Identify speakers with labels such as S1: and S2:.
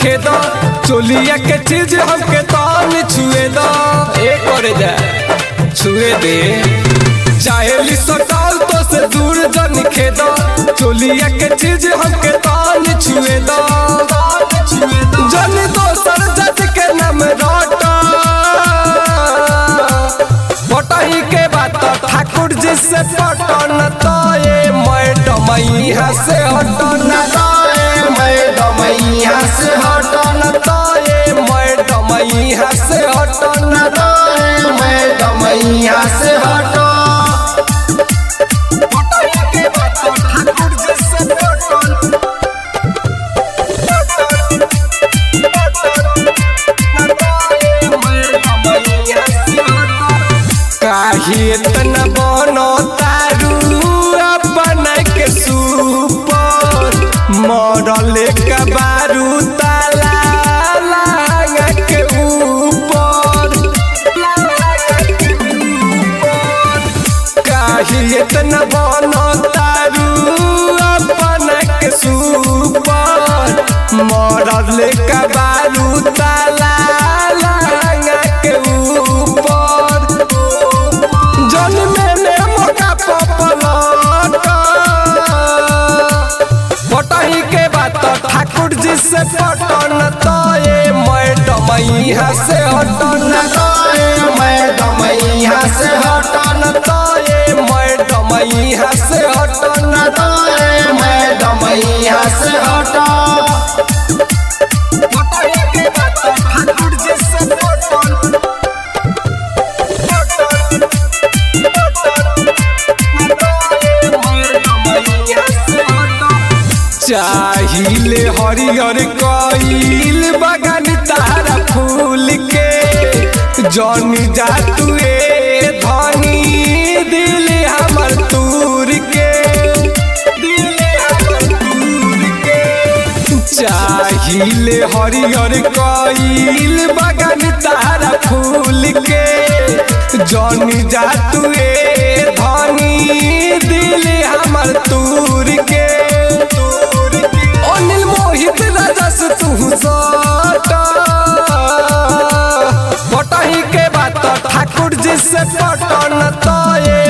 S1: खेद चोलिया के चीज हमके तान छुए द ए करे जा छुए दे चाहेली सटाल तो से दूर जन खेद चोलिया के चीज हमके तान छुए द जन दोसर जज के नाम रटा बटही के बात ठाकुर जी से पटन तो ये मैडम यहाँ से हटन तो ये मैडम यहाँ से हटन तो ये मैडम यहाँ से हटन तो ये मैडम यहाँ से हटन बटही के बात ठाकुर जी से पटन काहे इतना बनो तारू अपन के सुपर मरल के बारू ताला लागा के ऊपर काहे इतना बनो तारू अपन के सुपर मरल के बारू ताला लागा के ऊपर जन मैंने मोटा पपलट बटही के बात ठाकुर जी से पटन तो ये मैडम यहाँ से हटन तो ये मैडम यहाँ से हटन तो ये मैडम यहाँ से हटन तो ये मैडम यहाँ से हटन बटही के बात ठाकुर जी से पटन चाहिले हरियर कईल बगान तारा फूल के जनी जा तुए धनी दिल हमर तूर के दिल हमर तूर के चाहिले हरियर कईल बगान तारा फूल के जनी जा तुए धनी दिल हमर तूर के अनिल मोहित रजस तू सटा बटही के बात ठाकुर जी से पटन तो ये